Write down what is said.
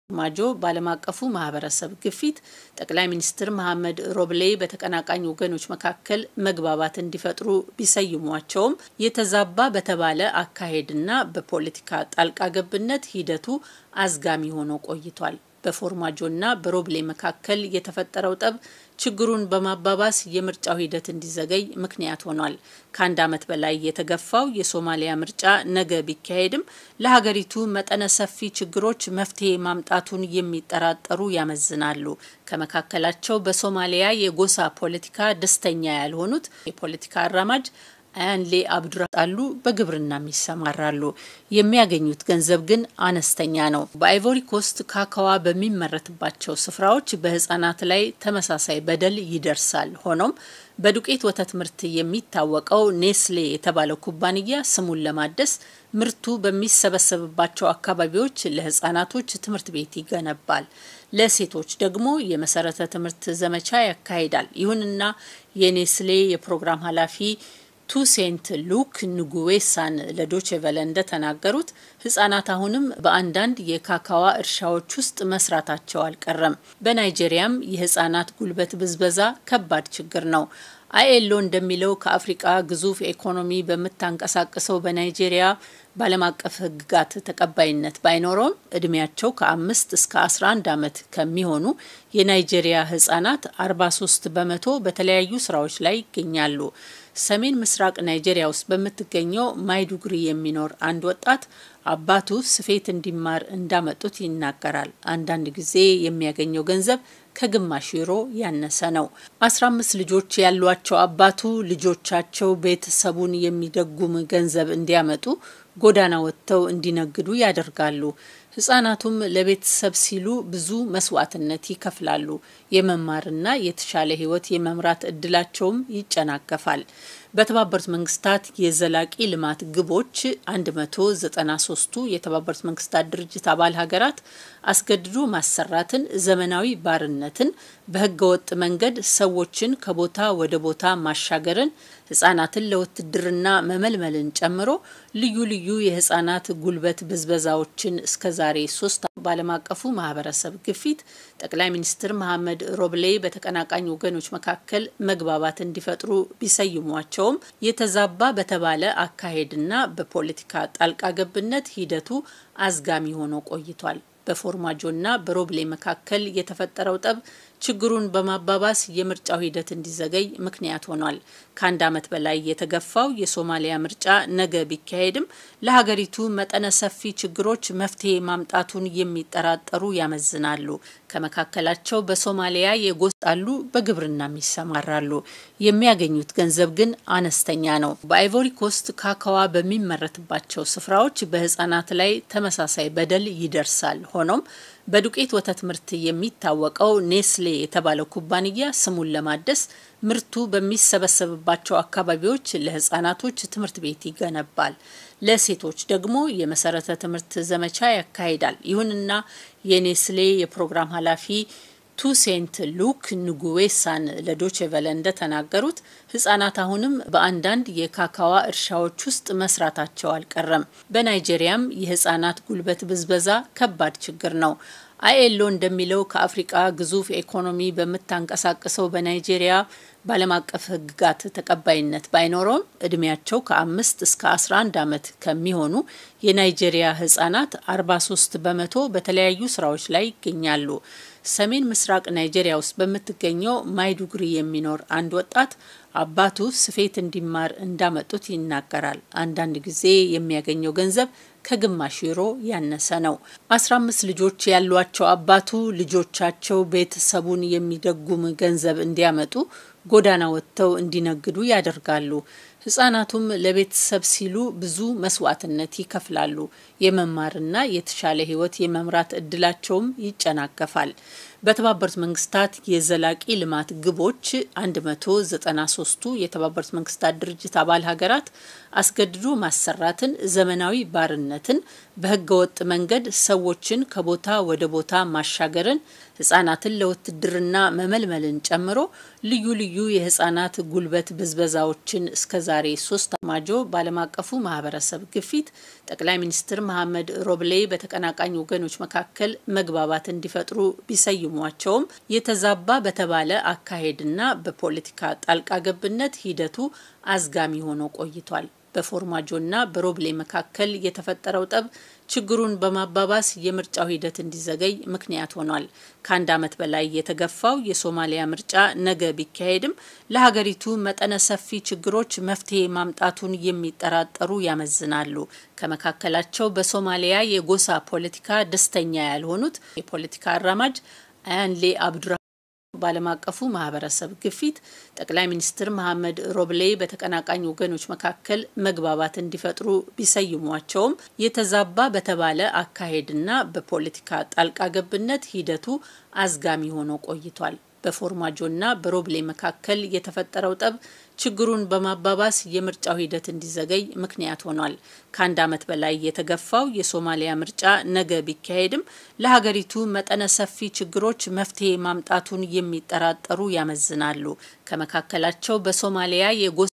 ማጆ በዓለም አቀፉ ማህበረሰብ ግፊት ጠቅላይ ሚኒስትር መሐመድ ሮብሌ በተቀናቃኝ ወገኖች መካከል መግባባት እንዲፈጥሩ ቢሰይሟቸውም የተዛባ በተባለ አካሄድና በፖለቲካ ጣልቃ ገብነት ሂደቱ አዝጋሚ ሆኖ ቆይቷል። በፎርማጆና በሮብሌ መካከል የተፈጠረው ጠብ ችግሩን በማባባስ የምርጫው ሂደት እንዲዘገይ ምክንያት ሆኗል። ከአንድ ዓመት በላይ የተገፋው የሶማሊያ ምርጫ ነገ ቢካሄድም ለሀገሪቱ መጠነ ሰፊ ችግሮች መፍትሄ ማምጣቱን የሚጠራጠሩ ያመዝናሉ። ከመካከላቸው በሶማሊያ የጎሳ ፖለቲካ ደስተኛ ያልሆኑት የፖለቲካ አራማጅ አያንሌ አብዱራጣሉ በግብርናም ይሰማራሉ። የሚያገኙት ገንዘብ ግን አነስተኛ ነው። በአይቮሪ ኮስት ካካዋ በሚመረትባቸው ስፍራዎች በሕጻናት ላይ ተመሳሳይ በደል ይደርሳል። ሆኖም በዱቄት ወተት ምርት የሚታወቀው ኔስሌ የተባለው ኩባንያ ስሙን ለማደስ ምርቱ በሚሰበሰብባቸው አካባቢዎች ለሕጻናቶች ትምህርት ቤት ይገነባል። ለሴቶች ደግሞ የመሰረተ ትምህርት ዘመቻ ያካሂዳል። ይሁንና የኔስሌ የፕሮግራም ኃላፊ ቱሴንት ሉክ ንጉዌሳን ለዶቼቨለ እንደተናገሩት ህጻናት አሁንም በአንዳንድ የካካዋ እርሻዎች ውስጥ መስራታቸው አልቀረም። በናይጄሪያም የህጻናት ጉልበት ብዝበዛ ከባድ ችግር ነው። አይኤሎ እንደሚለው ከአፍሪቃ ግዙፍ ኢኮኖሚ በምታንቀሳቅሰው በናይጄሪያ በዓለም አቀፍ ህግጋት ተቀባይነት ባይኖረውም እድሜያቸው ከአምስት እስከ 11 ዓመት ከሚሆኑ የናይጄሪያ ህጻናት 43 በመቶ በተለያዩ ስራዎች ላይ ይገኛሉ። ሰሜን ምስራቅ ናይጄሪያ ውስጥ በምትገኘው ማይዱጉሪ የሚኖር አንድ ወጣት አባቱ ስፌት እንዲማር እንዳመጡት ይናገራል። አንዳንድ ጊዜ የሚያገኘው ገንዘብ ከግማሽ ዩሮ ያነሰ ነው። አስራ አምስት ልጆች ያሏቸው አባቱ ልጆቻቸው ቤተሰቡን የሚደጉም ገንዘብ እንዲያመጡ ጎዳና ወጥተው እንዲነግዱ ያደርጋሉ። ህጻናቱም ለቤተሰብ ሲሉ ብዙ መስዋዕትነት ይከፍላሉ። የመማርና የተሻለ ህይወት የመምራት እድላቸውም ይጨናገፋል። በተባበሩት መንግስታት የዘላቂ ልማት ግቦች 193ቱ የተባበሩት መንግስታት ድርጅት አባል ሀገራት አስገድዶ ማሰራትን፣ ዘመናዊ ባርነትን፣ በህገወጥ መንገድ ሰዎችን ከቦታ ወደ ቦታ ማሻገርን፣ ህጻናትን ለውትድርና መመልመልን ጨምሮ ልዩ ልዩ የህጻናት ጉልበት ብዝበዛዎችን እስከዛሬ ሶስት በዓለም አቀፉ ማህበረሰብ ግፊት ጠቅላይ ሚኒስትር መሐመድ ሮብሌ በተቀናቃኝ ወገኖች መካከል መግባባት እንዲፈጥሩ ቢሰይሟቸውም የተዛባ በተባለ አካሄድና በፖለቲካ ጣልቃ ገብነት ሂደቱ አዝጋሚ ሆኖ ቆይቷል። በፎርማጆና በሮብሌ መካከል የተፈጠረው ጠብ ችግሩን በማባባስ የምርጫው ሂደት እንዲዘገይ ምክንያት ሆኗል። ከአንድ ዓመት በላይ የተገፋው የሶማሊያ ምርጫ ነገ ቢካሄድም ለሀገሪቱ መጠነ ሰፊ ችግሮች መፍትሄ ማምጣቱን የሚጠራጠሩ ያመዝናሉ። ከመካከላቸው በሶማሊያ የጎሳሉ በግብርናም ይሰማራሉ። የሚያገኙት ገንዘብ ግን አነስተኛ ነው። በአይቮሪ ኮስት ካካዋ በሚመረትባቸው ስፍራዎች በህጻናት ላይ ተመሳሳይ በደል ይደርሳል። ሆኖም በዱቄት ወተት ምርት የሚታወቀው ኔስሌ የተባለው ኩባንያ ስሙን ለማደስ ምርቱ በሚሰበሰብባቸው አካባቢዎች ለህጻናቶች ትምህርት ቤት ይገነባል። ለሴቶች ደግሞ የመሰረተ ትምህርት ዘመቻ ያካሂዳል። ይሁንና የኔስሌ የፕሮግራም ኃላፊ ቱሴንት ሉክ ንጉዌሳን ለዶቼቨለ እንደተናገሩት ህጻናት አሁንም በአንዳንድ የካካዋ እርሻዎች ውስጥ መስራታቸው አልቀረም። በናይጄሪያም የህጻናት ጉልበት ብዝበዛ ከባድ ችግር ነው። አይኤሎ እንደሚለው ከአፍሪቃ ግዙፍ ኢኮኖሚ በምታንቀሳቅሰው በናይጄሪያ በዓለም አቀፍ ህግጋት ተቀባይነት ባይኖረውም እድሜያቸው ከአምስት እስከ 11 ዓመት ከሚሆኑ የናይጄሪያ ህጻናት 43 በመቶ በተለያዩ ስራዎች ላይ ይገኛሉ። ሰሜን ምስራቅ ናይጄሪያ ውስጥ በምትገኘው ማይዱጉሪ የሚኖር አንድ ወጣት አባቱ ስፌት እንዲማር እንዳመጡት ይናገራል። አንዳንድ ጊዜ የሚያገኘው ገንዘብ ከግማሽ ዩሮ ያነሰ ነው። አስራ አምስት ልጆች ያሏቸው አባቱ ልጆቻቸው ቤተሰቡን የሚደጉም ገንዘብ እንዲያመጡ ጎዳና ወጥተው እንዲነግዱ ያደርጋሉ። ህጻናቱም ለቤተሰብ ሲሉ ብዙ መስዋዕትነት ይከፍላሉ። የመማርና የተሻለ ህይወት የመምራት እድላቸውም ይጨናገፋል። በተባበሩት መንግስታት የዘላቂ ልማት ግቦች 193ቱ የተባበሩት መንግስታት ድርጅት አባል ሀገራት አስገድዶ ማሰራትን፣ ዘመናዊ ባርነትን፣ በህገወጥ መንገድ ሰዎችን ከቦታ ወደ ቦታ ማሻገርን፣ ህጻናትን ለውትድርና መመልመልን ጨምሮ ልዩ ልዩ የህጻናት ጉልበት ብዝበዛዎችን እስከ የዛሬ ሶስት ማጆ በዓለም አቀፉ ማህበረሰብ ግፊት ጠቅላይ ሚኒስትር መሐመድ ሮብሌ በተቀናቃኝ ወገኖች መካከል መግባባት እንዲፈጥሩ ቢሰይሟቸውም የተዛባ በተባለ አካሄድና በፖለቲካ ጣልቃ ገብነት ሂደቱ አዝጋሚ ሆኖ ቆይቷል። በፎርማጆና በሮብሌ መካከል የተፈጠረው ጠብ ችግሩን በማባባስ የምርጫው ሂደት እንዲዘገይ ምክንያት ሆኗል። ከአንድ ዓመት በላይ የተገፋው የሶማሊያ ምርጫ ነገ ቢካሄድም ለሀገሪቱ መጠነ ሰፊ ችግሮች መፍትሄ ማምጣቱን የሚጠራጠሩ ያመዝናሉ። ከመካከላቸው በሶማሊያ የጎሳ ፖለቲካ ደስተኛ ያልሆኑት የፖለቲካ አራማጅ አያንሌ አብዱራ በዓለም አቀፉ ማህበረሰብ ግፊት ጠቅላይ ሚኒስትር መሐመድ ሮብሌ በተቀናቃኝ ወገኖች መካከል መግባባት እንዲፈጥሩ ቢሰይሟቸውም የተዛባ በተባለ አካሄድና በፖለቲካ ጣልቃ ገብነት ሂደቱ አዝጋሚ ሆኖ ቆይቷል። በፎርማጆና በሮብሌ መካከል የተፈጠረው ጠብ ችግሩን በማባባስ የምርጫው ሂደት እንዲዘገይ ምክንያት ሆኗል። ከአንድ ዓመት በላይ የተገፋው የሶማሊያ ምርጫ ነገ ቢካሄድም ለሀገሪቱ መጠነ ሰፊ ችግሮች መፍትሄ ማምጣቱን የሚጠራጠሩ ያመዝናሉ። ከመካከላቸው በሶማሊያ የጎ